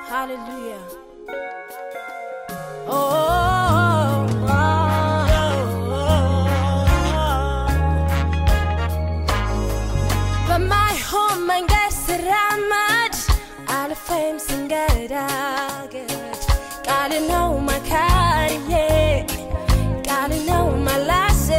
Hallelujah. Oh, oh, በማይሆን መንገድ ስራመድ አልፌም ስንገዳገድ ቃል ነው መካሪዬ ቃል ነው መላሴ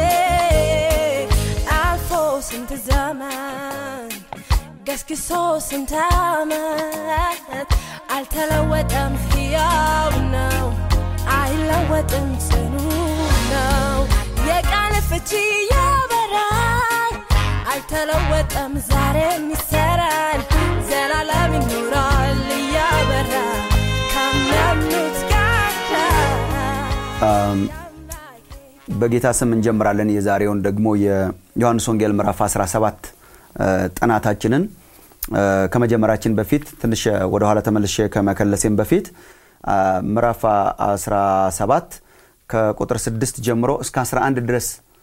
አልፎ ስንት ዘመን ገስግሶ ስንት ዓመት አልተለወጠም፣ ሕያው ነው፣ አይለወጥም፣ ጽኑ ነው። የቃል ፍቺ ያበራል፣ አልተለወጠም፣ ዛሬም ይሰራል፣ ዘላለም ይኖራል እያበራ ካመኑት ጋር በጌታ ስም እንጀምራለን። የዛሬውን ደግሞ የዮሐንስ ወንጌል ምዕራፍ 17 ጥናታችንን ከመጀመራችን በፊት ትንሽ ወደኋላ ተመልሼ ከመከለሴም በፊት ምዕራፍ 17 ከቁጥር 6 ጀምሮ እስከ 11 ድረስ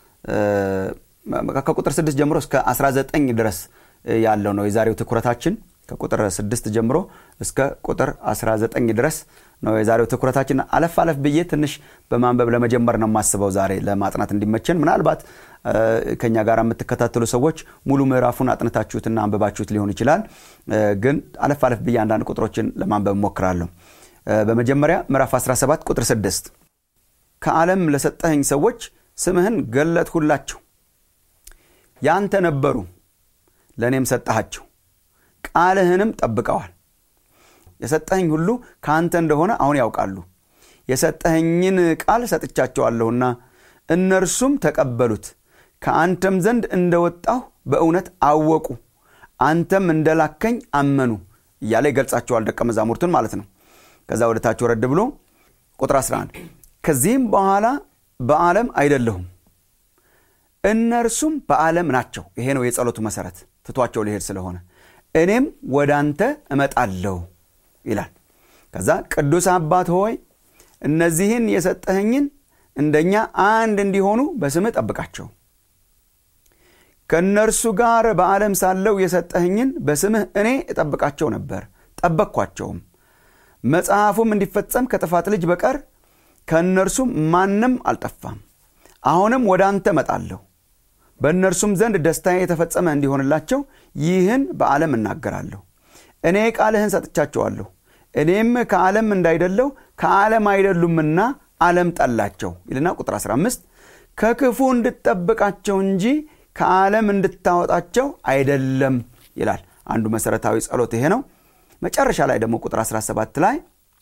ከቁጥር 6 ጀምሮ እስከ 19 ድረስ ያለው ነው የዛሬው ትኩረታችን። ከቁጥር 6 ጀምሮ እስከ ቁጥር 19 ድረስ ነው የዛሬው ትኩረታችን። አለፍ አለፍ ብዬ ትንሽ በማንበብ ለመጀመር ነው የማስበው ዛሬ ለማጥናት እንዲመቸን። ምናልባት ከኛ ጋር የምትከታተሉ ሰዎች ሙሉ ምዕራፉን አጥንታችሁትና አንብባችሁት ሊሆን ይችላል። ግን አለፍ አለፍ ብዬ አንዳንድ ቁጥሮችን ለማንበብ እሞክራለሁ። በመጀመሪያ ምዕራፍ 17 ቁጥር 6 ከዓለም ለሰጠኸኝ ሰዎች ስምህን ገለጥሁላቸው፣ ያንተ ነበሩ፣ ለእኔም ሰጠሃቸው፣ ቃልህንም ጠብቀዋል። የሰጠኸኝ ሁሉ ከአንተ እንደሆነ አሁን ያውቃሉ። የሰጠኸኝን ቃል ሰጥቻቸዋለሁና እነርሱም ተቀበሉት። ከአንተም ዘንድ እንደወጣሁ በእውነት አወቁ፣ አንተም እንደላከኝ አመኑ እያለ ይገልጻቸዋል። ደቀ መዛሙርቱን ማለት ነው። ከዛ ወደ ታች ወረድ ብሎ ቁጥር 11 ከዚህም በኋላ በዓለም አይደለሁም፣ እነርሱም በዓለም ናቸው። ይሄ ነው የጸሎቱ መሰረት፣ ትቷቸው ሊሄድ ስለሆነ እኔም ወደ አንተ እመጣለሁ ይላል። ከዛ ቅዱስ አባት ሆይ እነዚህን የሰጠኸኝን እንደኛ አንድ እንዲሆኑ በስምህ ጠብቃቸው። ከእነርሱ ጋር በዓለም ሳለው የሰጠኸኝን በስምህ እኔ እጠብቃቸው ነበር፣ ጠበቅኳቸውም። መጽሐፉም እንዲፈጸም ከጥፋት ልጅ በቀር ከእነርሱም ማንም አልጠፋም። አሁንም ወደ አንተ እመጣለሁ፣ በእነርሱም ዘንድ ደስታዬ የተፈጸመ እንዲሆንላቸው ይህን በዓለም እናገራለሁ። እኔ ቃልህን ሰጥቻቸዋለሁ እኔም ከዓለም እንዳይደለው ከዓለም አይደሉምና ዓለም ጠላቸው ይልና ቁጥር 15 ከክፉ እንድጠብቃቸው እንጂ ከዓለም እንድታወጣቸው አይደለም ይላል። አንዱ መሰረታዊ ጸሎት ይሄ ነው። መጨረሻ ላይ ደግሞ ቁጥር 17 ላይ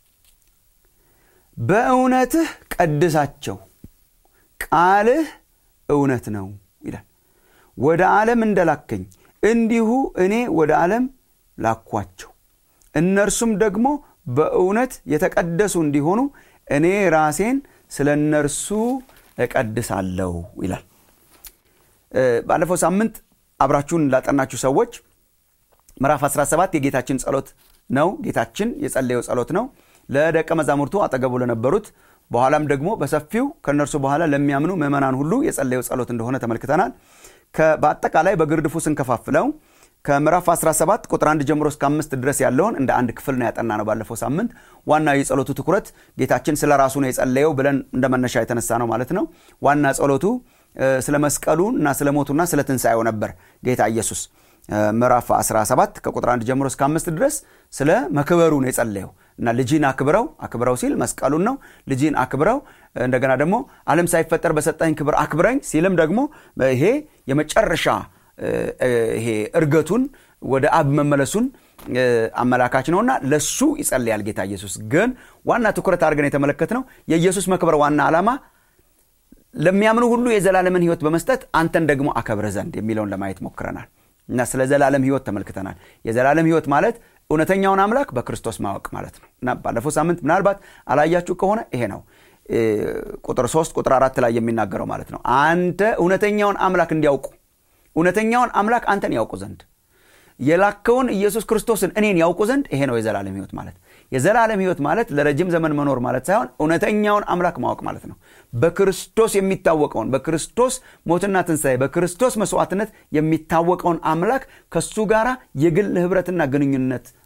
በእውነትህ ቀድሳቸው፣ ቃልህ እውነት ነው ይላል። ወደ ዓለም እንደላከኝ እንዲሁ እኔ ወደ ዓለም ላኳቸው እነርሱም ደግሞ በእውነት የተቀደሱ እንዲሆኑ እኔ ራሴን ስለ እነርሱ እቀድሳለሁ ይላል። ባለፈው ሳምንት አብራችሁን ላጠናችሁ ሰዎች ምዕራፍ 17 የጌታችን ጸሎት ነው። ጌታችን የጸለየው ጸሎት ነው ለደቀ መዛሙርቱ አጠገቡ ለነበሩት፣ በኋላም ደግሞ በሰፊው ከእነርሱ በኋላ ለሚያምኑ ምዕመናን ሁሉ የጸለየው ጸሎት እንደሆነ ተመልክተናል። በአጠቃላይ በግርድፉ ስንከፋፍለው ከምዕራፍ 17 ቁጥር 1 ጀምሮ እስከ አምስት ድረስ ያለውን እንደ አንድ ክፍል ነው ያጠና ነው ባለፈው ሳምንት። ዋና የጸሎቱ ትኩረት ጌታችን ስለ ራሱ ነው የጸለየው ብለን እንደ መነሻ የተነሳ ነው ማለት ነው። ዋና ጸሎቱ ስለ መስቀሉ እና ስለ ሞቱና ስለ ትንሣኤው ነበር። ጌታ ኢየሱስ ምዕራፍ 17 ከቁጥር 1 ጀምሮ እስከ አምስት ድረስ ስለ መክበሩ ነው የጸለየው እና ልጅን አክብረው አክብረው ሲል መስቀሉን ነው። ልጅን አክብረው እንደገና ደግሞ ዓለም ሳይፈጠር በሰጠኝ ክብር አክብረኝ ሲልም ደግሞ ይሄ የመጨረሻ ይሄ እርገቱን ወደ አብ መመለሱን አመላካች ነውና ለሱ ይጸልያል ጌታ ኢየሱስ። ግን ዋና ትኩረት አድርገን የተመለከትነው የኢየሱስ መክበር ዋና ዓላማ ለሚያምኑ ሁሉ የዘላለምን ሕይወት በመስጠት አንተን ደግሞ አከብረ ዘንድ የሚለውን ለማየት ሞክረናል እና ስለ ዘላለም ሕይወት ተመልክተናል። የዘላለም ሕይወት ማለት እውነተኛውን አምላክ በክርስቶስ ማወቅ ማለት ነው እና ባለፈው ሳምንት ምናልባት አላያችሁ ከሆነ ይሄ ነው ቁጥር ሶስት ቁጥር አራት ላይ የሚናገረው ማለት ነው። አንተ እውነተኛውን አምላክ እንዲያውቁ እውነተኛውን አምላክ አንተን ያውቁ ዘንድ የላከውን ኢየሱስ ክርስቶስን እኔን ያውቁ ዘንድ ይሄ ነው የዘላለም ሕይወት ማለት። የዘላለም ሕይወት ማለት ለረጅም ዘመን መኖር ማለት ሳይሆን እውነተኛውን አምላክ ማወቅ ማለት ነው። በክርስቶስ የሚታወቀውን በክርስቶስ ሞትና ትንሣኤ በክርስቶስ መስዋዕትነት የሚታወቀውን አምላክ ከሱ ጋር የግል ህብረትና ግንኙነት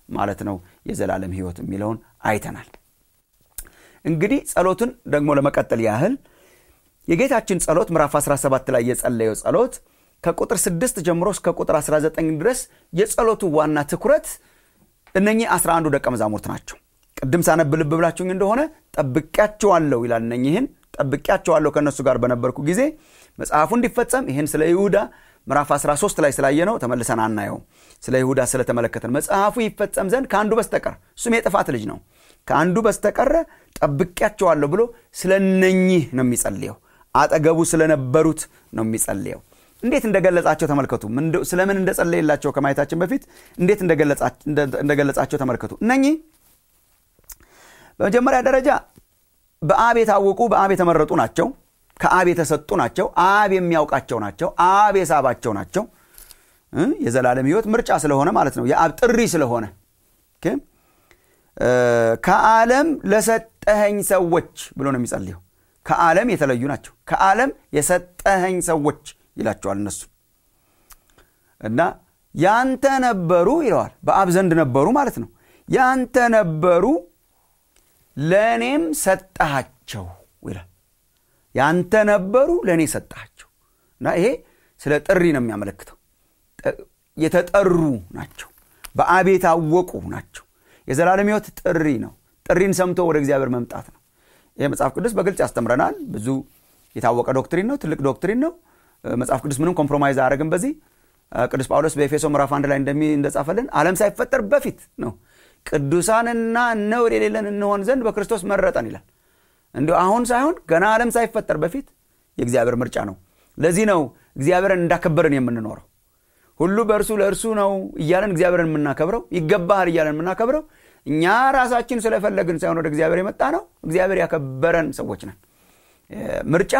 ማለት ነው የዘላለም ህይወት የሚለውን አይተናል እንግዲህ ጸሎትን ደግሞ ለመቀጠል ያህል የጌታችን ጸሎት ምዕራፍ 17 ላይ የጸለየው ጸሎት ከቁጥር 6 ጀምሮ እስከ ቁጥር 19 ድረስ የጸሎቱ ዋና ትኩረት እነኚህ 11 ደቀ መዛሙርት ናቸው ቅድም ሳነብ ልብ ብላችሁኝ እንደሆነ ጠብቂያቸዋለሁ ይላል እነኝህን ጠብቂያቸዋለሁ ከእነሱ ጋር በነበርኩ ጊዜ መጽሐፉ እንዲፈጸም ይህን ስለ ይሁዳ ምዕራፍ 13 ላይ ስላየ ነው ተመልሰን አናየው ስለ ይሁዳ ስለተመለከተን መጽሐፉ ይፈጸም ዘንድ ከአንዱ በስተቀር እሱም የጥፋት ልጅ ነው ከአንዱ በስተቀረ ጠብቂያቸዋለሁ ብሎ ስለ እነኚህ ነው የሚጸልየው አጠገቡ ስለነበሩት ነው የሚጸልየው እንዴት እንደገለጻቸው ተመልከቱ ስለምን እንደጸለየላቸው ከማየታችን በፊት እንዴት እንደገለጻቸው ተመልከቱ እነኚህ በመጀመሪያ ደረጃ በአብ የታወቁ በአብ የተመረጡ ናቸው ከአብ የተሰጡ ናቸው አብ የሚያውቃቸው ናቸው አብ የሳባቸው ናቸው የዘላለም ህይወት ምርጫ ስለሆነ ማለት ነው የአብ ጥሪ ስለሆነ ከዓለም ለሰጠኸኝ ሰዎች ብሎ ነው የሚጸልየው ከዓለም የተለዩ ናቸው ከዓለም የሰጠኸኝ ሰዎች ይላቸዋል እነሱ እና ያንተ ነበሩ ይለዋል በአብ ዘንድ ነበሩ ማለት ነው ያንተ ነበሩ ለእኔም ሰጠሃቸው ይላል ያንተ ነበሩ ለእኔ ሰጠሃቸው እና ይሄ ስለ ጥሪ ነው የሚያመለክተው የተጠሩ ናቸው በአብ የታወቁ ናቸው የዘላለም ህይወት ጥሪ ነው ጥሪን ሰምቶ ወደ እግዚአብሔር መምጣት ነው ይህ መጽሐፍ ቅዱስ በግልጽ ያስተምረናል ብዙ የታወቀ ዶክትሪን ነው ትልቅ ዶክትሪን ነው መጽሐፍ ቅዱስ ምንም ኮምፕሮማይዝ አያደረግም በዚህ ቅዱስ ጳውሎስ በኤፌሶ ምዕራፍ አንድ ላይ እንደጻፈልን ዓለም ሳይፈጠር በፊት ነው ቅዱሳንና ነውር የሌለን እንሆን ዘንድ በክርስቶስ መረጠን ይላል እንዲ አሁን ሳይሆን ገና ዓለም ሳይፈጠር በፊት የእግዚአብሔር ምርጫ ነው ለዚህ ነው እግዚአብሔርን እንዳከበርን የምንኖረው ሁሉ በእርሱ ለእርሱ ነው እያለን እግዚአብሔርን የምናከብረው ይገባሃል እያለን የምናከብረው እኛ ራሳችን ስለፈለግን ሳይሆን ወደ እግዚአብሔር የመጣ ነው እግዚአብሔር ያከበረን ሰዎች ነን ምርጫ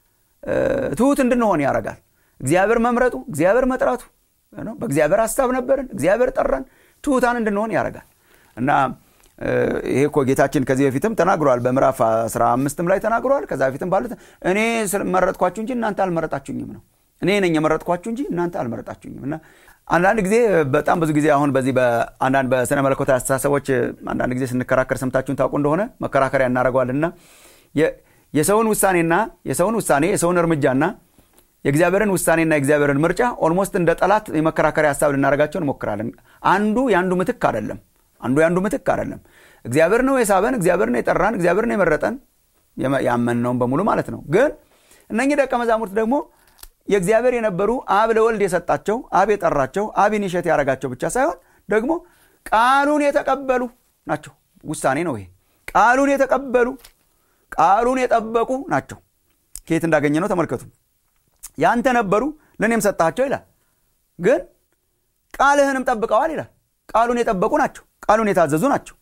ትሁት እንድንሆን ያደርጋል እግዚአብሔር መምረጡ እግዚአብሔር መጥራቱ በእግዚአብሔር ሀሳብ ነበርን እግዚአብሔር ጠራን ትሁታን እንድንሆን ያደርጋል እና ይሄ እኮ ጌታችን ከዚህ በፊትም ተናግሯል በምዕራፍ 15 ላይ ተናግሯል ከዛ በፊትም ባሉት እኔ መረጥኳችሁ እንጂ እናንተ አልመረጣችሁኝም ነው እኔ ነኝ የመረጥኳችሁ እንጂ እናንተ አልመረጣችሁኝም እና አንዳንድ ጊዜ በጣም ብዙ ጊዜ አሁን በዚህ በአንዳንድ በስነ መለኮታዊ አስተሳሰቦች አንዳንድ ጊዜ ስንከራከር ሰምታችሁን ታውቁ እንደሆነ መከራከሪያ እናደረገዋልና የሰውን ውሳኔና የሰውን ውሳኔ የሰውን እርምጃና የእግዚአብሔርን ውሳኔና የእግዚአብሔርን ምርጫ ኦልሞስት እንደ ጠላት የመከራከሪያ ሀሳብ ልናደረጋቸው እንሞክራለን አንዱ የአንዱ ምትክ አይደለም አንዱ የአንዱ ምትክ አይደለም እግዚአብሔር ነው የሳበን እግዚአብሔር ነው የጠራን እግዚአብሔር ነው የመረጠን ያመንነውን በሙሉ ማለት ነው ግን እነኚህ ደቀ መዛሙርት ደግሞ የእግዚአብሔር የነበሩ አብ ለወልድ የሰጣቸው አብ የጠራቸው አብ ኢኒሸት ያደረጋቸው ብቻ ሳይሆን ደግሞ ቃሉን የተቀበሉ ናቸው ውሳኔ ነው ይሄ ቃሉን የተቀበሉ ቃሉን የጠበቁ ናቸው ከየት እንዳገኘ ነው ተመልከቱ ያንተ ነበሩ ለእኔም ሰጣቸው ይላል ግን ቃልህንም ጠብቀዋል ይላል ቃሉን የጠበቁ ናቸው ቃሉን የታዘዙ ናቸው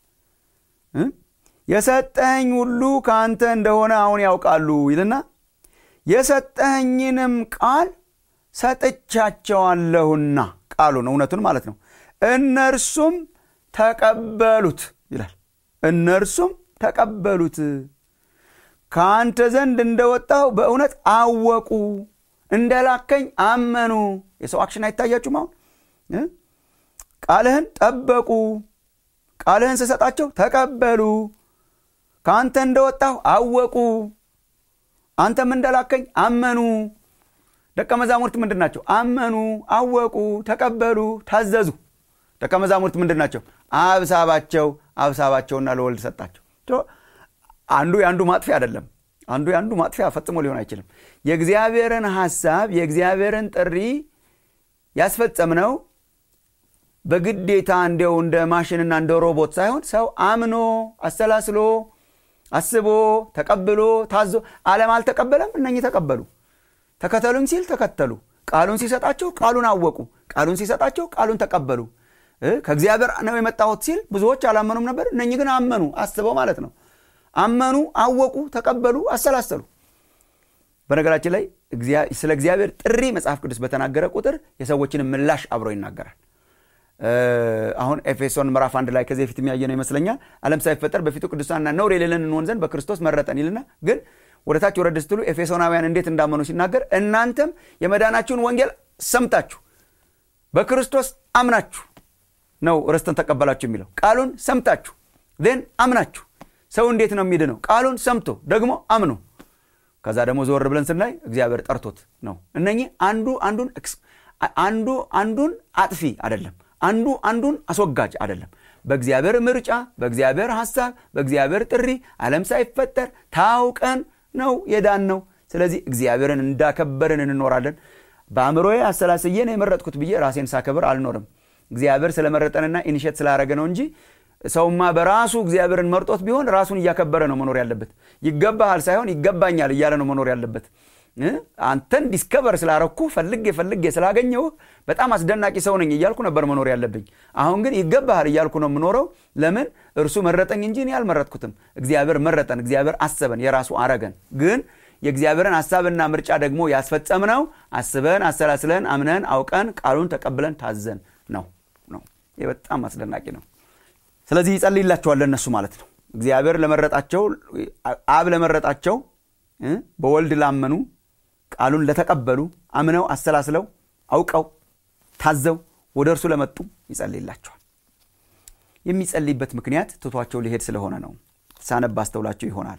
የሰጠኸኝ ሁሉ ከአንተ እንደሆነ አሁን ያውቃሉ ይልና የሰጠኸኝንም ቃል ሰጥቻቸዋለሁና ቃሉን እውነቱን ማለት ነው እነርሱም ተቀበሉት ይላል እነርሱም ተቀበሉት ከአንተ ዘንድ እንደወጣው በእውነት አወቁ እንደላከኝ አመኑ የሰው አክሽን አይታያችሁም አሁን ቃልህን ጠበቁ ቃልህን ስሰጣቸው ተቀበሉ ከአንተ እንደወጣሁ አወቁ አንተም እንደላከኝ አመኑ ደቀ መዛሙርት ምንድን ናቸው አመኑ አወቁ ተቀበሉ ታዘዙ ደቀ መዛሙርት ምንድን ናቸው አብሳባቸው አብሳባቸውና ለወልድ ሰጣቸው አንዱ የአንዱ ማጥፊያ አይደለም አንዱ የአንዱ ማጥፊያ ፈጽሞ ሊሆን አይችልም የእግዚአብሔርን ሐሳብ የእግዚአብሔርን ጥሪ ያስፈጸምነው በግዴታ እንዲው እንደ ማሽንና እንደ ሮቦት ሳይሆን ሰው አምኖ አሰላስሎ አስቦ ተቀብሎ ታዞ ዓለም አልተቀበለም እነኚህ ተቀበሉ ተከተሉኝ ሲል ተከተሉ ቃሉን ሲሰጣቸው ቃሉን አወቁ ቃሉን ሲሰጣቸው ቃሉን ተቀበሉ ከእግዚአብሔር ነው የመጣሁት ሲል ብዙዎች አላመኑም ነበር እነኚህ ግን አመኑ አስበው ማለት ነው አመኑ አወቁ ተቀበሉ አሰላሰሉ በነገራችን ላይ ስለ እግዚአብሔር ጥሪ መጽሐፍ ቅዱስ በተናገረ ቁጥር የሰዎችን ምላሽ አብሮ ይናገራል አሁን ኤፌሶን ምዕራፍ አንድ ላይ ከዚህ በፊት የሚያየ ነው ይመስለኛል አለም ሳይፈጠር በፊቱ ቅዱሳንና ነውር የሌለን እንሆን ዘንድ በክርስቶስ መረጠን ይልና ግን ወደ ታች ወረድ ስትሉ ኤፌሶናውያን እንዴት እንዳመኑ ሲናገር እናንተም የመዳናችሁን ወንጌል ሰምታችሁ በክርስቶስ አምናችሁ ነው ርስትን ተቀበላችሁ የሚለው ቃሉን ሰምታችሁ ን አምናችሁ ሰው እንዴት ነው የሚድነው ቃሉን ሰምቶ ደግሞ አምኖ ከዛ ደግሞ ዞር ብለን ስናይ እግዚአብሔር ጠርቶት ነው እነኚህ አንዱ አንዱን አንዱ አንዱን አጥፊ አይደለም አንዱ አንዱን አስወጋጅ አይደለም በእግዚአብሔር ምርጫ በእግዚአብሔር ሐሳብ በእግዚአብሔር ጥሪ ዓለም ሳይፈጠር ታውቀን ነው የዳን ነው ስለዚህ እግዚአብሔርን እንዳከበርን እንኖራለን በአእምሮዬ አሰላስዬ ነው የመረጥኩት ብዬ ራሴን ሳከብር አልኖርም እግዚአብሔር ስለመረጠንና ኢኒሼት ስላደረገ ነው እንጂ ሰውማ በራሱ እግዚአብሔርን መርጦት ቢሆን ራሱን እያከበረ ነው መኖር ያለበት ይገባሃል ሳይሆን ይገባኛል እያለ ነው መኖር ያለበት አንተን ዲስከቨር ስላረኩ ፈልጌ ፈልጌ ስላገኘው በጣም አስደናቂ ሰው ነኝ እያልኩ ነበር መኖር ያለብኝ አሁን ግን ይገባሃል እያልኩ ነው የምኖረው ለምን እርሱ መረጠኝ እንጂ እኔ አልመረጥኩትም እግዚአብሔር መረጠን እግዚአብሔር አሰበን የራሱ አረገን ግን የእግዚአብሔርን ሐሳብና ምርጫ ደግሞ ያስፈጸምነው አስበን አሰላስለን አምነን አውቀን ቃሉን ተቀብለን ታዘን ነው ነው ይህ በጣም አስደናቂ ነው ስለዚህ ይጸልይላቸዋል ለእነሱ ማለት ነው እግዚአብሔር ለመረጣቸው አብ ለመረጣቸው በወልድ ላመኑ ቃሉን ለተቀበሉ አምነው አሰላስለው አውቀው ታዘው ወደ እርሱ ለመጡ ይጸልይላቸዋል የሚጸልይበት ምክንያት ትቷቸው ሊሄድ ስለሆነ ነው ሳነብ አስተውላቸው ይሆናል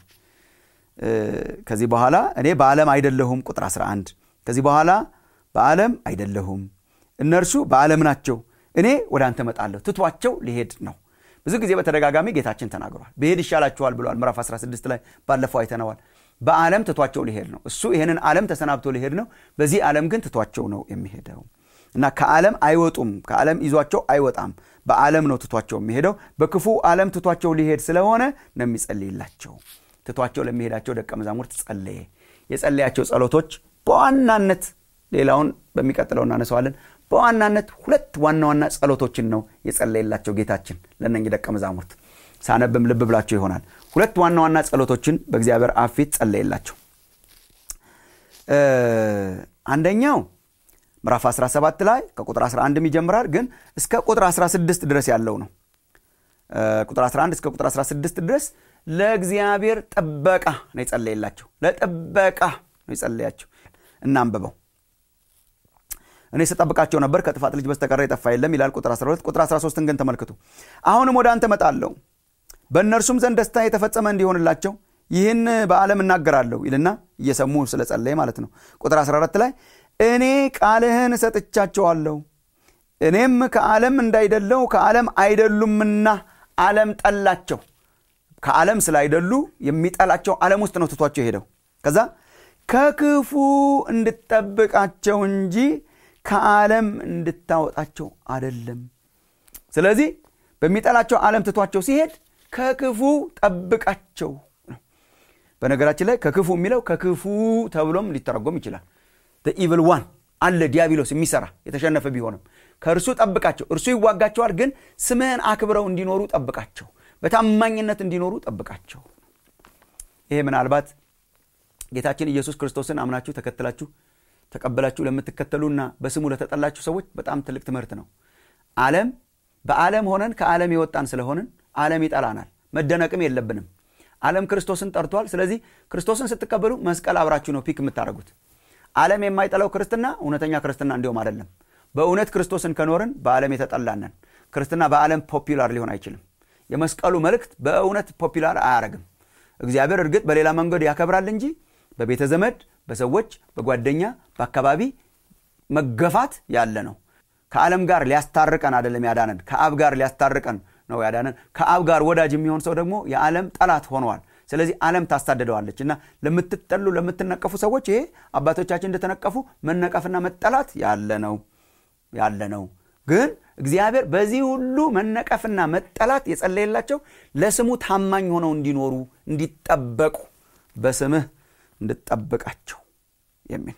ከዚህ በኋላ እኔ በዓለም አይደለሁም ቁጥር 11 ከዚህ በኋላ በዓለም አይደለሁም እነርሱ በዓለም ናቸው እኔ ወደ አንተ መጣለሁ ትቷቸው ሊሄድ ነው ብዙ ጊዜ በተደጋጋሚ ጌታችን ተናግሯል ብሄድ ይሻላችኋል ብለዋል ምዕራፍ 16 ላይ ባለፈው አይተነዋል በዓለም ትቷቸው ሊሄድ ነው እሱ ይህንን ዓለም ተሰናብቶ ሊሄድ ነው በዚህ ዓለም ግን ትቷቸው ነው የሚሄደው እና ከዓለም አይወጡም ከዓለም ይዟቸው አይወጣም በዓለም ነው ትቷቸው የሚሄደው በክፉ ዓለም ትቷቸው ሊሄድ ስለሆነ ነው የሚጸልይላቸው ትቷቸው ለሚሄዳቸው ደቀ መዛሙርት ጸለየ የጸለያቸው ጸሎቶች በዋናነት ሌላውን በሚቀጥለው እናነሰዋለን በዋናነት ሁለት ዋና ዋና ጸሎቶችን ነው የጸለየላቸው ጌታችን ለእነኝህ ደቀ መዛሙርት ሳነብም ልብ ብላቸው ይሆናል ሁለት ዋና ዋና ጸሎቶችን በእግዚአብሔር አብ ፊት ጸለየላቸው አንደኛው ምዕራፍ 17 ላይ ከቁጥር 11 ይጀምራል ግን እስከ ቁጥር 16 ድረስ ያለው ነው ቁጥር 11 እስከ ቁጥር 16 ድረስ ለእግዚአብሔር ጥበቃ ነው የጸለየላቸው ለጥበቃ ነው የጸለያቸው እናንብበው እኔ ስጠብቃቸው ነበር ከጥፋት ልጅ በስተቀረ የጠፋ የለም ይላል ቁጥር 12 ቁጥር 13 ግን ተመልክቱ አሁንም ወደ አንተ መጣለሁ በእነርሱም ዘንድ ደስታ የተፈጸመ እንዲሆንላቸው ይህን በዓለም እናገራለሁ ይልና እየሰሙ ስለጸለየ ማለት ነው ቁጥር 14 ላይ እኔ ቃልህን እሰጥቻቸዋለሁ እኔም ከዓለም እንዳይደለው ከዓለም አይደሉምና ዓለም ጠላቸው ከዓለም ስላይደሉ የሚጠላቸው ዓለም ውስጥ ነው ትቷቸው ሄደው ከዛ ከክፉ እንድጠብቃቸው እንጂ ከዓለም እንድታወጣቸው አደለም ስለዚህ በሚጠላቸው ዓለም ትቷቸው ሲሄድ ከክፉ ጠብቃቸው በነገራችን ላይ ከክፉ የሚለው ከክፉ ተብሎም ሊተረጎም ይችላል ኢቭል ዋን አለ ዲያብሎስ የሚሰራ የተሸነፈ ቢሆንም ከእርሱ ጠብቃቸው እርሱ ይዋጋቸዋል ግን ስምህን አክብረው እንዲኖሩ ጠብቃቸው በታማኝነት እንዲኖሩ ጠብቃቸው ይሄ ምናልባት ጌታችን ኢየሱስ ክርስቶስን አምናችሁ ተከትላችሁ ተቀበላችሁ ለምትከተሉና በስሙ ለተጠላችሁ ሰዎች በጣም ትልቅ ትምህርት ነው ዓለም በዓለም ሆነን ከዓለም የወጣን ስለሆንን ዓለም ይጠላናል መደነቅም የለብንም ዓለም ክርስቶስን ጠርቷል ስለዚህ ክርስቶስን ስትቀበሉ መስቀል አብራችሁ ነው ፒክ የምታደረጉት ዓለም የማይጠላው ክርስትና እውነተኛ ክርስትና እንዲሁም አይደለም በእውነት ክርስቶስን ከኖርን በዓለም የተጠላነን ክርስትና በዓለም ፖፒላር ሊሆን አይችልም የመስቀሉ መልእክት በእውነት ፖፒላር አያረግም እግዚአብሔር እርግጥ በሌላ መንገድ ያከብራል እንጂ በቤተ ዘመድ በሰዎች በጓደኛ በአካባቢ መገፋት ያለ ነው ከዓለም ጋር ሊያስታርቀን አይደለም ያዳነን ከአብ ጋር ሊያስታርቀን ነው ያዳነን ከአብ ጋር ወዳጅ የሚሆን ሰው ደግሞ የዓለም ጠላት ሆነዋል ስለዚህ ዓለም ታሳድደዋለች እና ለምትጠሉ ለምትነቀፉ ሰዎች ይሄ አባቶቻችን እንደተነቀፉ መነቀፍና መጠላት ያለ ነው ያለ ነው ግን እግዚአብሔር በዚህ ሁሉ መነቀፍና መጠላት የጸለየላቸው ለስሙ ታማኝ ሆነው እንዲኖሩ እንዲጠበቁ በስምህ እንድጠብቃቸው የሚል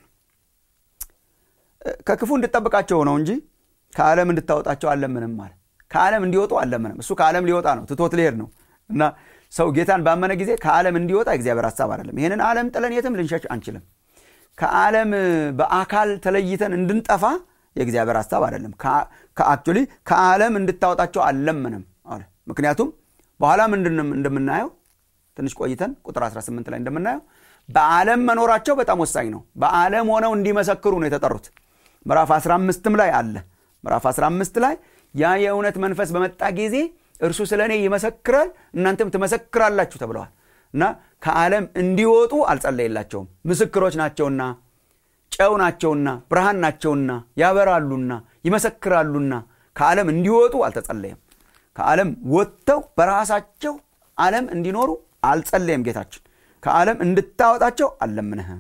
ከክፉ እንድጠብቃቸው ነው እንጂ ከዓለም እንድታወጣቸው አለምንም ማለት ከዓለም እንዲወጡ አለምንም እሱ ከዓለም ሊወጣ ነው ትቶት ሊሄድ ነው እና ሰው ጌታን ባመነ ጊዜ ከዓለም እንዲወጣ እግዚአብሔር ሀሳብ አይደለም ይህንን ዓለም ጥለን የትም ልንሸሽ አንችልም ከዓለም በአካል ተለይተን እንድንጠፋ የእግዚአብሔር ሀሳብ አይደለም አክቹሊ ከዓለም እንድታወጣቸው አለምንም አለ ምክንያቱም በኋላ ምንድን እንደምናየው ትንሽ ቆይተን ቁጥር 18 ላይ እንደምናየው በዓለም መኖራቸው በጣም ወሳኝ ነው በዓለም ሆነው እንዲመሰክሩ ነው የተጠሩት ምዕራፍ 15ም ላይ አለ ምዕራፍ 15 ላይ ያ የእውነት መንፈስ በመጣ ጊዜ እርሱ ስለ እኔ ይመሰክራል እናንተም ትመሰክራላችሁ ተብለዋል እና ከዓለም እንዲወጡ አልጸለየላቸውም ምስክሮች ናቸውና ጨው ናቸውና ብርሃን ናቸውና ያበራሉና ይመሰክራሉና ከዓለም እንዲወጡ አልተጸለየም ከዓለም ወጥተው በራሳቸው ዓለም እንዲኖሩ አልጸለየም ጌታችን ከዓለም እንድታወጣቸው አልለምንህም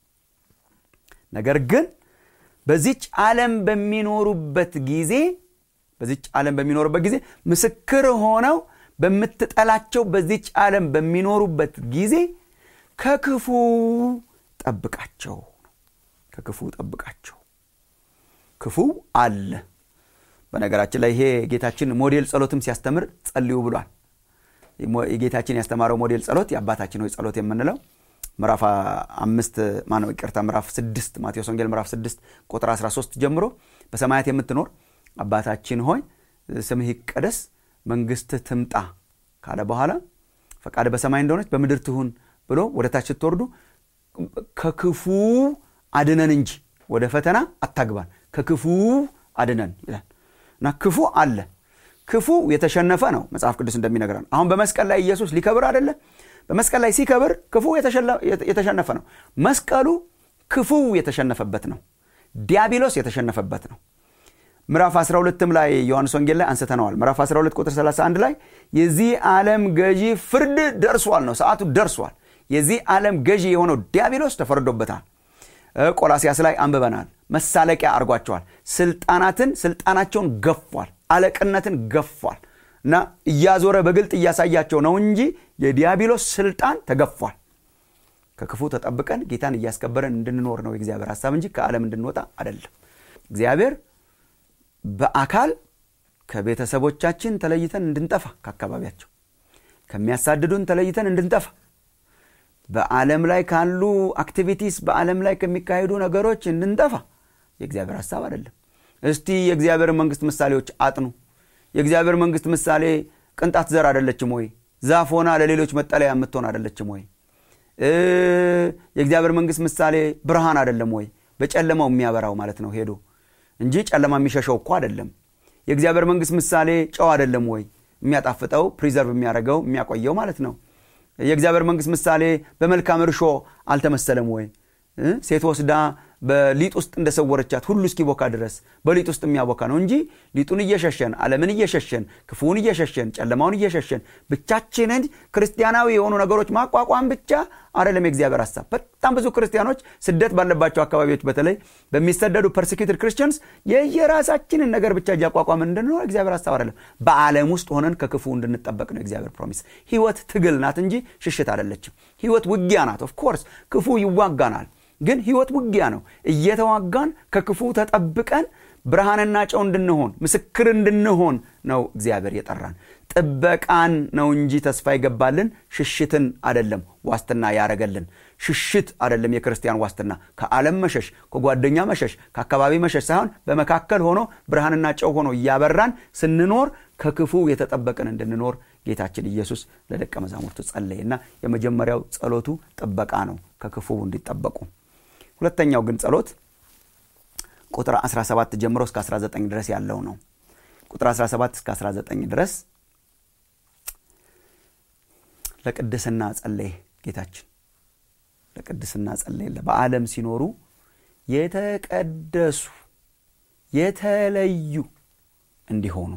ነገር ግን በዚች ዓለም በሚኖሩበት ጊዜ በዚች ዓለም በሚኖሩበት ጊዜ ምስክር ሆነው በምትጠላቸው በዚች ዓለም በሚኖሩበት ጊዜ ከክፉ ጠብቃቸው ከክፉ ጠብቃቸው ክፉ አለ በነገራችን ላይ ይሄ ጌታችን ሞዴል ጸሎትም ሲያስተምር ጸልዩ ብሏል የጌታችን ያስተማረው ሞዴል ጸሎት የአባታችን ሆይ ጸሎት የምንለው ምዕራፍ አምስት ማነው ይቅርታ ምዕራፍ ስድስት ማቴዎስ ወንጌል ምዕራፍ ስድስት ቁጥር 13 ጀምሮ በሰማያት የምትኖር አባታችን ሆይ ስምህ ይቀደስ መንግስትህ ትምጣ ካለ በኋላ ፈቃድ በሰማይ እንደሆነች በምድር ትሁን ብሎ ወደ ታች ስትወርዱ ከክፉ አድነን እንጂ ወደ ፈተና አታግባን ከክፉ አድነን ይላል እና ክፉ አለ ክፉ የተሸነፈ ነው መጽሐፍ ቅዱስ እንደሚነግረን አሁን በመስቀል ላይ ኢየሱስ ሊከብር አይደለ በመስቀል ላይ ሲከብር ክፉ የተሸነፈ ነው መስቀሉ ክፉ የተሸነፈበት ነው ዲያብሎስ የተሸነፈበት ነው ምዕራፍ 12ም ላይ ዮሐንስ ወንጌል ላይ አንስተነዋል ምዕራፍ 12 ቁጥር 31 ላይ የዚህ ዓለም ገዢ ፍርድ ደርሷል ነው ሰዓቱ ደርሷል የዚህ ዓለም ገዢ የሆነው ዲያብሎስ ተፈርዶበታል ቆላሲያስ ላይ አንብበናል መሳለቂያ አድርጓቸዋል ስልጣናትን ስልጣናቸውን ገፏል አለቅነትን ገፏል እና እያዞረ በግልጥ እያሳያቸው ነው እንጂ የዲያብሎስ ስልጣን ተገፏል ከክፉ ተጠብቀን ጌታን እያስከበረን እንድንኖር ነው የእግዚአብሔር ሀሳብ እንጂ ከዓለም እንድንወጣ አይደለም እግዚአብሔር በአካል ከቤተሰቦቻችን ተለይተን እንድንጠፋ ከአካባቢያቸው ከሚያሳድዱን ተለይተን እንድንጠፋ በዓለም ላይ ካሉ አክቲቪቲስ በዓለም ላይ ከሚካሄዱ ነገሮች እንድንጠፋ የእግዚአብሔር ሀሳብ አይደለም እስቲ የእግዚአብሔር መንግስት ምሳሌዎች አጥኑ የእግዚአብሔር መንግስት ምሳሌ ቅንጣት ዘር አደለችም ወይ ዛፍ ሆና ለሌሎች መጠለያ የምትሆን አደለችም ወይ የእግዚአብሔር መንግስት ምሳሌ ብርሃን አደለም ወይ በጨለማው የሚያበራው ማለት ነው ሄዶ እንጂ ጨለማ የሚሸሸው እኮ አደለም የእግዚአብሔር መንግስት ምሳሌ ጨው አደለም ወይ የሚያጣፍጠው ፕሪዘርቭ የሚያደርገው የሚያቆየው ማለት ነው የእግዚአብሔር መንግስት ምሳሌ በመልካም እርሾ አልተመሰለም ወይ ሴት ወስዳ በሊጥ ውስጥ እንደሰወረቻት ሁሉ እስኪቦካ ድረስ በሊጥ ውስጥ የሚያቦካ ነው እንጂ ሊጡን እየሸሸን አለምን እየሸሸን ክፉውን እየሸሸን ጨለማውን እየሸሸን ብቻችንን ክርስቲያናዊ የሆኑ ነገሮች ማቋቋም ብቻ አይደለም የእግዚአብሔር ሀሳብ በጣም ብዙ ክርስቲያኖች ስደት ባለባቸው አካባቢዎች በተለይ በሚሰደዱ ፐርሲኪትድ ክርስቲያንስ የየራሳችንን ነገር ብቻ እያቋቋምን እንድንኖር እግዚአብሔር ሀሳብ አይደለም በዓለም ውስጥ ሆነን ከክፉ እንድንጠበቅ ነው እግዚአብሔር ፕሮሚስ ህይወት ትግል ናት እንጂ ሽሽት አይደለችም ህይወት ውጊያ ናት ኦፍኮርስ ክፉ ይዋጋናል ግን ህይወት ውጊያ ነው እየተዋጋን ከክፉ ተጠብቀን ብርሃንና ጨው እንድንሆን ምስክር እንድንሆን ነው እግዚአብሔር የጠራን ጥበቃን ነው እንጂ ተስፋ ይገባልን ሽሽትን አደለም ዋስትና ያረገልን ሽሽት አደለም የክርስቲያን ዋስትና ከዓለም መሸሽ ከጓደኛ መሸሽ ከአካባቢ መሸሽ ሳይሆን በመካከል ሆኖ ብርሃንና ጨው ሆኖ እያበራን ስንኖር ከክፉ የተጠበቅን እንድንኖር ጌታችን ኢየሱስ ለደቀ መዛሙርቱ ጸለየ እና የመጀመሪያው ጸሎቱ ጥበቃ ነው ከክፉ እንዲጠበቁ ሁለተኛው ግን ጸሎት ቁጥር 17 ጀምሮ እስከ 19 ድረስ ያለው ነው ቁጥር 17 እስከ 19 ድረስ ለቅድስና ጸለየ ጌታችን ለቅድስና ጸለየ በዓለም ሲኖሩ የተቀደሱ የተለዩ እንዲሆኑ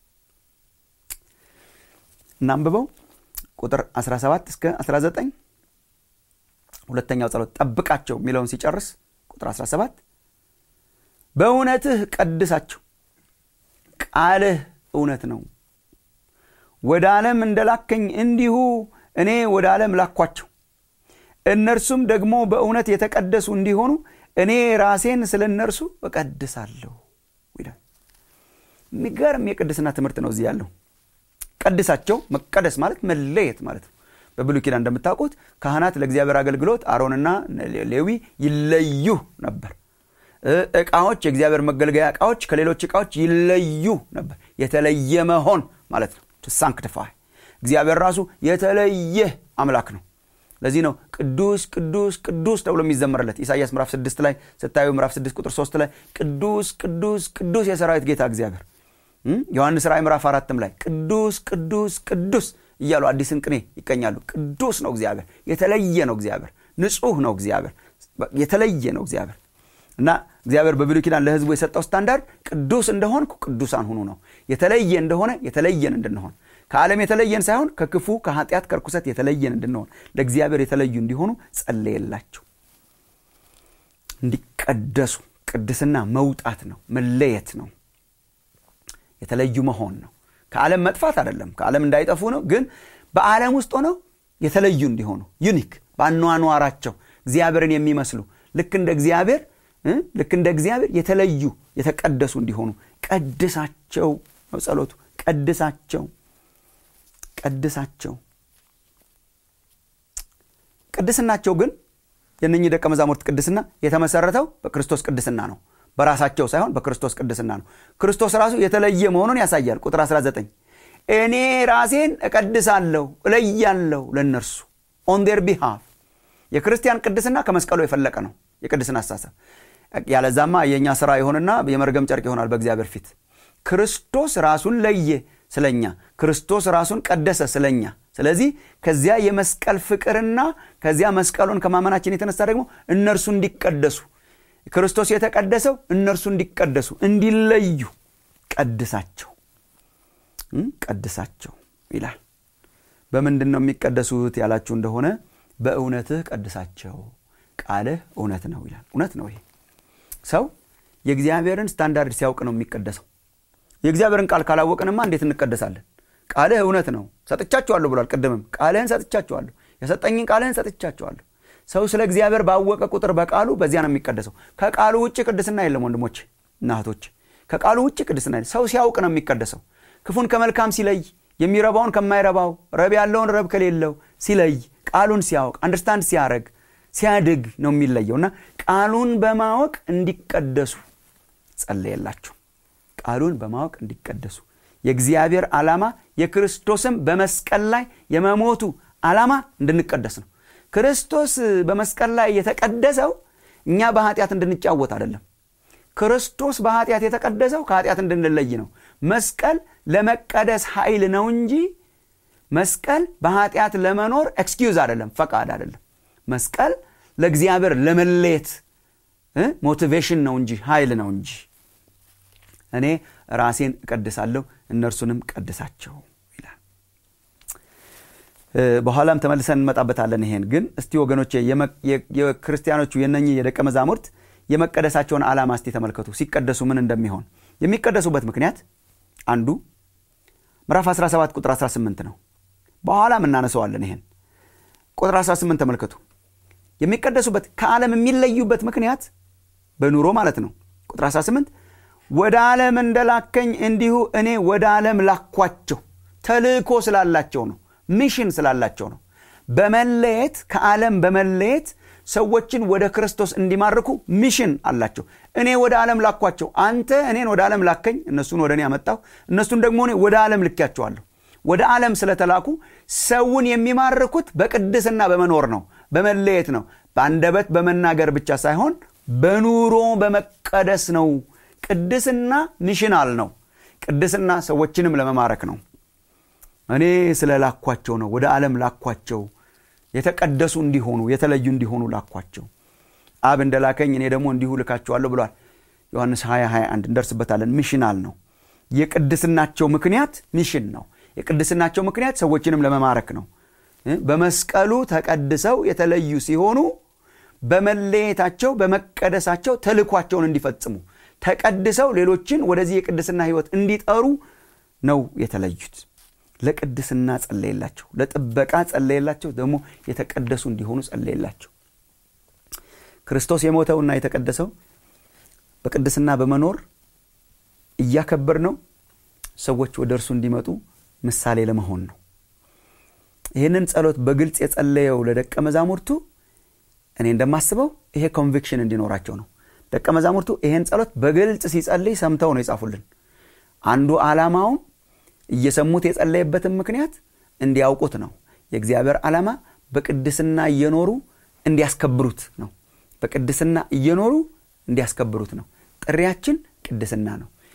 እናንብበው ቁጥር 17 እስከ 19 ሁለተኛው ጸሎት ጠብቃቸው የሚለውን ሲጨርስ ቁጥር 17 በእውነትህ ቀድሳቸው ቃልህ እውነት ነው ወደ ዓለም እንደላከኝ እንዲሁ እኔ ወደ ዓለም ላኳቸው እነርሱም ደግሞ በእውነት የተቀደሱ እንዲሆኑ እኔ ራሴን ስለ እነርሱ እቀድሳለሁ ይላል የሚገርም የቅድስና ትምህርት ነው እዚህ ያለው ቀድሳቸው መቀደስ ማለት መለየት ማለት ነው በብሉ ኪዳን እንደምታውቁት ካህናት ለእግዚአብሔር አገልግሎት አሮንና ሌዊ ይለዩ ነበር እቃዎች የእግዚአብሔር መገልገያ እቃዎች ከሌሎች እቃዎች ይለዩ ነበር የተለየ መሆን ማለት ነው ሳንክቲፋይ እግዚአብሔር ራሱ የተለየ አምላክ ነው ለዚህ ነው ቅዱስ ቅዱስ ቅዱስ ተብሎ የሚዘመርለት ኢሳያስ ምዕራፍ 6 ላይ ስታዩ ምዕራፍ 6 ቁጥር 3 ላይ ቅዱስ ቅዱስ ቅዱስ የሰራዊት ጌታ እግዚአብሔር ዮሐንስ ራእይ ምዕራፍ አራትም ላይ ቅዱስ ቅዱስ ቅዱስ እያሉ አዲስን ቅኔ ይቀኛሉ ቅዱስ ነው እግዚአብሔር የተለየ ነው እግዚአብሔር ንጹህ ነው እግዚአብሔር የተለየ ነው እግዚአብሔር እና እግዚአብሔር በብሉይ ኪዳን ለህዝቡ የሰጠው ስታንዳርድ ቅዱስ እንደሆንኩ ቅዱሳን ሁኑ ነው የተለየ እንደሆነ የተለየን እንድንሆን ከዓለም የተለየን ሳይሆን ከክፉ ከኃጢአት ከርኩሰት የተለየን እንድንሆን ለእግዚአብሔር የተለዩ እንዲሆኑ ጸለየላቸው እንዲቀደሱ ቅድስና መውጣት ነው መለየት ነው የተለዩ መሆን ነው ከዓለም መጥፋት አይደለም ከዓለም እንዳይጠፉ ነው ግን በዓለም ውስጥ ሆነው የተለዩ እንዲሆኑ ዩኒክ በአኗኗራቸው እግዚአብሔርን የሚመስሉ ልክ እንደ እግዚአብሔር ልክ እንደ እግዚአብሔር የተለዩ የተቀደሱ እንዲሆኑ ቀድሳቸው ነው ጸሎቱ ቀድሳቸው ቀድሳቸው ቅድስናቸው ግን የነኚህ ደቀ መዛሙርት ቅድስና የተመሰረተው በክርስቶስ ቅድስና ነው በራሳቸው ሳይሆን በክርስቶስ ቅድስና ነው ክርስቶስ ራሱ የተለየ መሆኑን ያሳያል ቁጥር 19 እኔ ራሴን እቀድሳለሁ እለያለሁ ለእነርሱ ኦን ዴር ቢሃፍ የክርስቲያን ቅድስና ከመስቀሉ የፈለቀ ነው የቅድስና አሳሰብ ያለዛማ የእኛ ስራ ይሆንና የመርገም ጨርቅ ይሆናል በእግዚአብሔር ፊት ክርስቶስ ራሱን ለየ ስለኛ ክርስቶስ ራሱን ቀደሰ ስለኛ ስለዚህ ከዚያ የመስቀል ፍቅርና ከዚያ መስቀሉን ከማመናችን የተነሳ ደግሞ እነርሱ እንዲቀደሱ ክርስቶስ የተቀደሰው እነርሱ እንዲቀደሱ እንዲለዩ ቀድሳቸው ቀድሳቸው ይላል በምንድን ነው የሚቀደሱት ያላችሁ እንደሆነ በእውነትህ ቀድሳቸው ቃልህ እውነት ነው ይላል እውነት ነው ይሄ ሰው የእግዚአብሔርን ስታንዳርድ ሲያውቅ ነው የሚቀደሰው የእግዚአብሔርን ቃል ካላወቅንማ እንዴት እንቀደሳለን ቃልህ እውነት ነው ሰጥቻችኋለሁ ብሏል ቅድምም ቃልህን ሰጥቻችኋለሁ የሰጠኝን ቃልህን ሰጥቻችኋለሁ ሰው ስለ እግዚአብሔር ባወቀ ቁጥር በቃሉ በዚያ ነው የሚቀደሰው ከቃሉ ውጭ ቅድስና የለም ወንድሞች እና እህቶች ከቃሉ ውጭ ቅድስና ሰው ሲያውቅ ነው የሚቀደሰው ክፉን ከመልካም ሲለይ የሚረባውን ከማይረባው ረብ ያለውን ረብ ከሌለው ሲለይ ቃሉን ሲያውቅ አንደርስታንድ ሲያደረግ ሲያድግ ነው የሚለየው እና ቃሉን በማወቅ እንዲቀደሱ ጸለየላቸው ቃሉን በማወቅ እንዲቀደሱ የእግዚአብሔር ዓላማ የክርስቶስም በመስቀል ላይ የመሞቱ ዓላማ እንድንቀደስ ነው ክርስቶስ በመስቀል ላይ የተቀደሰው እኛ በኃጢአት እንድንጫወት አይደለም ክርስቶስ በኃጢአት የተቀደሰው ከኃጢአት እንድንለይ ነው መስቀል ለመቀደስ ኃይል ነው እንጂ መስቀል በኃጢአት ለመኖር ኤክስኪዩዝ አይደለም ፈቃድ አይደለም መስቀል ለእግዚአብሔር ለመለየት ሞቲቬሽን ነው እንጂ ኃይል ነው እንጂ እኔ ራሴን እቀድሳለሁ እነርሱንም ቀድሳቸው ይላል በኋላም ተመልሰን እንመጣበታለን ይሄን ግን እስቲ ወገኖች የክርስቲያኖቹ የነኚህ የደቀ መዛሙርት የመቀደሳቸውን ዓላማ እስቲ ተመልከቱ ሲቀደሱ ምን እንደሚሆን የሚቀደሱበት ምክንያት አንዱ ምዕራፍ 17 ቁጥር 18 ነው በኋላም እናነሰዋለን ይሄን ቁጥር 18 ተመልከቱ የሚቀደሱበት ከዓለም የሚለዩበት ምክንያት በኑሮ ማለት ነው ቁጥር 18 ወደ ዓለም እንደላከኝ እንዲሁ እኔ ወደ ዓለም ላኳቸው ተልእኮ ስላላቸው ነው ሚሽን ስላላቸው ነው በመለየት ከዓለም በመለየት ሰዎችን ወደ ክርስቶስ እንዲማርኩ ሚሽን አላቸው እኔ ወደ ዓለም ላኳቸው አንተ እኔን ወደ ዓለም ላከኝ እነሱን ወደ እኔ አመጣሁ እነሱን ደግሞ እኔ ወደ ዓለም ልኪያቸዋለሁ ወደ ዓለም ስለተላኩ ሰውን የሚማርኩት በቅድስና በመኖር ነው በመለየት ነው በአንደበት በመናገር ብቻ ሳይሆን በኑሮ በመቀደስ ነው ቅድስና ሚሽናል ነው ቅድስና ሰዎችንም ለመማረክ ነው እኔ ስለ ላኳቸው ነው ወደ ዓለም ላኳቸው የተቀደሱ እንዲሆኑ የተለዩ እንዲሆኑ ላኳቸው አብ እንደላከኝ እኔ ደግሞ እንዲሁ ልካቸዋለሁ ብሏል ዮሐንስ 20 21 እንደርስበታለን ሚሽናል ነው የቅድስናቸው ምክንያት ሚሽን ነው የቅድስናቸው ምክንያት ሰዎችንም ለመማረክ ነው በመስቀሉ ተቀድሰው የተለዩ ሲሆኑ በመለየታቸው በመቀደሳቸው ተልኳቸውን እንዲፈጽሙ ተቀድሰው ሌሎችን ወደዚህ የቅድስና ህይወት እንዲጠሩ ነው የተለዩት ለቅድስና ጸለየላቸው ለጥበቃ ጸለየላቸው ደግሞ የተቀደሱ እንዲሆኑ ጸለየላቸው ክርስቶስ የሞተውና የተቀደሰው በቅድስና በመኖር እያከበር ነው ሰዎች ወደ እርሱ እንዲመጡ ምሳሌ ለመሆን ነው ይህንን ጸሎት በግልጽ የጸለየው ለደቀ መዛሙርቱ እኔ እንደማስበው ይሄ ኮንቪክሽን እንዲኖራቸው ነው ደቀ መዛሙርቱ ይሄን ጸሎት በግልጽ ሲጸልይ ሰምተው ነው የጻፉልን አንዱ ዓላማውም እየሰሙት የጸለየበትን ምክንያት እንዲያውቁት ነው የእግዚአብሔር ዓላማ በቅድስና እየኖሩ እንዲያስከብሩት ነው በቅድስና እየኖሩ እንዲያስከብሩት ነው ጥሪያችን ቅድስና ነው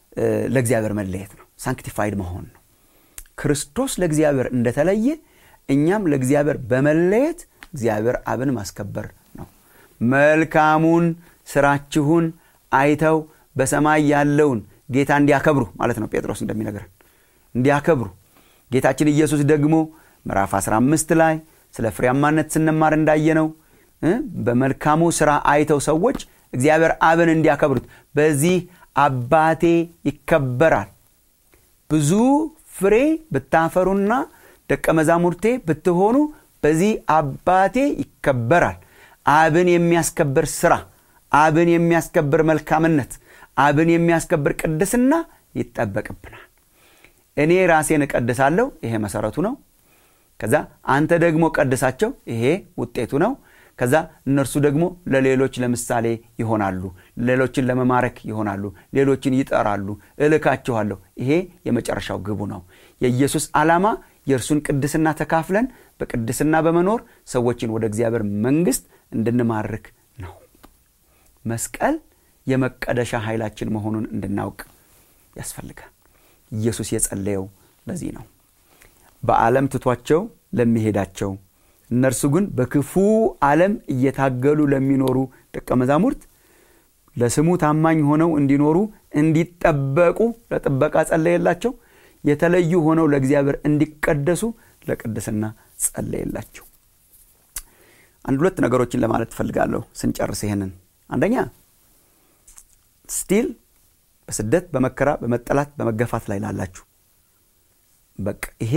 ለእግዚአብሔር መለየት ነው ሳንክቲፋይድ መሆን ነው ክርስቶስ ለእግዚአብሔር እንደተለየ እኛም ለእግዚአብሔር በመለየት እግዚአብሔር አብን ማስከበር ነው መልካሙን ስራችሁን አይተው በሰማይ ያለውን ጌታ እንዲያከብሩ ማለት ነው ጴጥሮስ እንደሚነግረን እንዲያከብሩ ጌታችን ኢየሱስ ደግሞ ምዕራፍ 15 ላይ ስለ ፍሬያማነት ስንማር እንዳየነው በመልካሙ ስራ አይተው ሰዎች እግዚአብሔር አብን እንዲያከብሩት በዚህ አባቴ ይከበራል ብዙ ፍሬ ብታፈሩና ደቀ መዛሙርቴ ብትሆኑ በዚህ አባቴ ይከበራል አብን የሚያስከብር ስራ አብን የሚያስከብር መልካምነት አብን የሚያስከብር ቅድስና ይጠበቅብናል እኔ ራሴን እቀድሳለሁ ይሄ መሰረቱ ነው ከዛ አንተ ደግሞ ቀድሳቸው ይሄ ውጤቱ ነው ከዛ እነርሱ ደግሞ ለሌሎች ለምሳሌ ይሆናሉ ሌሎችን ለመማረክ ይሆናሉ ሌሎችን ይጠራሉ እልካችኋለሁ ይሄ የመጨረሻው ግቡ ነው የኢየሱስ ዓላማ የእርሱን ቅድስና ተካፍለን በቅድስና በመኖር ሰዎችን ወደ እግዚአብሔር መንግስት እንድንማርክ ነው መስቀል የመቀደሻ ኃይላችን መሆኑን እንድናውቅ ያስፈልጋል ኢየሱስ የጸለየው ለዚህ ነው በዓለም ትቷቸው ለሚሄዳቸው እነርሱ ግን በክፉ ዓለም እየታገሉ ለሚኖሩ ደቀ መዛሙርት ለስሙ ታማኝ ሆነው እንዲኖሩ እንዲጠበቁ ለጥበቃ ጸለየላቸው የተለዩ ሆነው ለእግዚአብሔር እንዲቀደሱ ለቅድስና ጸለየላቸው አንድ ሁለት ነገሮችን ለማለት ትፈልጋለሁ ስንጨርስ ይህንን አንደኛ ስቲል በስደት በመከራ በመጠላት በመገፋት ላይ ላላችሁ በቃ ይሄ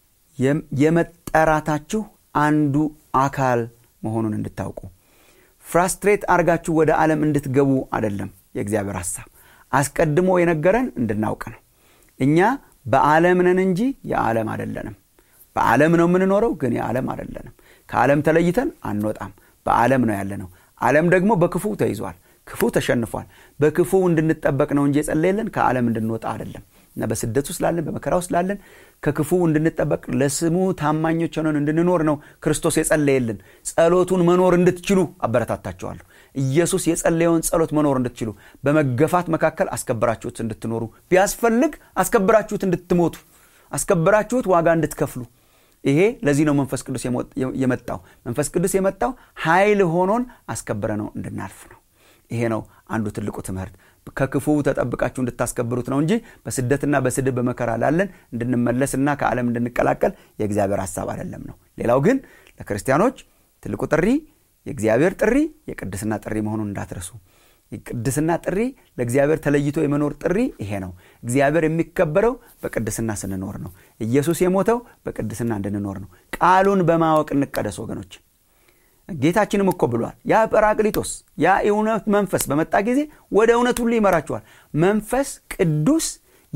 የመጠራታችሁ አንዱ አካል መሆኑን እንድታውቁ ፍራስትሬት አርጋችሁ ወደ ዓለም እንድትገቡ አይደለም የእግዚአብሔር ሐሳብ አስቀድሞ የነገረን እንድናውቅ ነው እኛ በዓለም ነን እንጂ የዓለም አይደለንም በዓለም ነው የምንኖረው ግን የዓለም አይደለንም ከዓለም ተለይተን አንወጣም በዓለም ነው ያለ ነው ዓለም ደግሞ በክፉ ተይዟል ክፉ ተሸንፏል በክፉ እንድንጠበቅ ነው እንጂ የጸለየልን ከዓለም እንድንወጣ አይደለም እና በስደት ውስጥ ላለን በመከራ ውስጥ ላለን ከክፉ እንድንጠበቅ ለስሙ ታማኞች ሆነን እንድንኖር ነው ክርስቶስ የጸለየልን ጸሎቱን መኖር እንድትችሉ አበረታታቸዋለሁ ኢየሱስ የጸለየውን ጸሎት መኖር እንድትችሉ በመገፋት መካከል አስከብራችሁት እንድትኖሩ ቢያስፈልግ አስከብራችሁት እንድትሞቱ አስከብራችሁት ዋጋ እንድትከፍሉ ይሄ ለዚህ ነው መንፈስ ቅዱስ የመጣው መንፈስ ቅዱስ የመጣው ኃይል ሆኖን አስከብረ ነው እንድናልፍ ነው ይሄ ነው አንዱ ትልቁ ትምህርት ከክፉ ተጠብቃችሁ እንድታስከብሩት ነው እንጂ በስደትና በስድብ በመከራ ላለን እንድንመለስና ከዓለም እንድንቀላቀል የእግዚአብሔር ሀሳብ አይደለም ነው ሌላው ግን ለክርስቲያኖች ትልቁ ጥሪ የእግዚአብሔር ጥሪ የቅድስና ጥሪ መሆኑን እንዳትረሱ የቅድስና ጥሪ ለእግዚአብሔር ተለይቶ የመኖር ጥሪ ይሄ ነው እግዚአብሔር የሚከበረው በቅድስና ስንኖር ነው ኢየሱስ የሞተው በቅድስና እንድንኖር ነው ቃሉን በማወቅ እንቀደስ ወገኖች ጌታችንም እኮ ብሏል ያ ጰራቅሊጦስ ያ የእውነት መንፈስ በመጣ ጊዜ ወደ እውነት ሁሉ ይመራችኋል መንፈስ ቅዱስ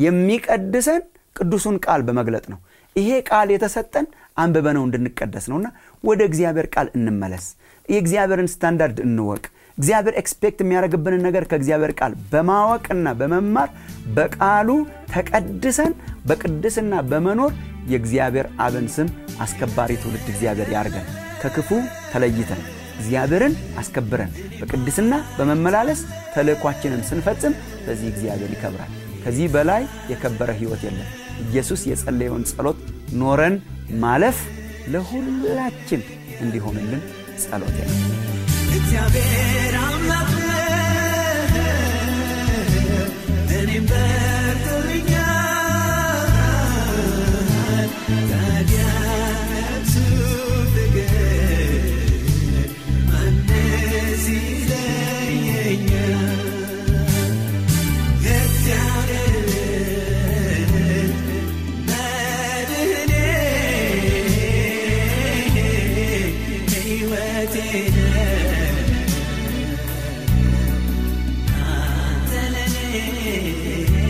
የሚቀድሰን ቅዱሱን ቃል በመግለጥ ነው ይሄ ቃል የተሰጠን አንብበነው እንድንቀደስ ነውና ወደ እግዚአብሔር ቃል እንመለስ የእግዚአብሔርን ስታንዳርድ እንወቅ እግዚአብሔር ኤክስፔክት የሚያደርግብንን ነገር ከእግዚአብሔር ቃል በማወቅና በመማር በቃሉ ተቀድሰን በቅድስና በመኖር የእግዚአብሔር አብን ስም አስከባሪ ትውልድ እግዚአብሔር ያርገን ከክፉ ተለይተን እግዚአብሔርን አስከብረን በቅድስና በመመላለስ ተልእኳችንን ስንፈጽም በዚህ እግዚአብሔር ይከብራል ከዚህ በላይ የከበረ ህይወት የለም ኢየሱስ የጸለየውን ጸሎት ኖረን ማለፍ ለሁላችን እንዲሆንልን ጸሎት ነው እግዚአብሔር አምላክ እኔም በርቶልኛል ታዲያ እርሱ ፍቅር ማንስ ይለየኛል እግዚአብሔር መድህኔ ሕይወቴ አንተ ለኔ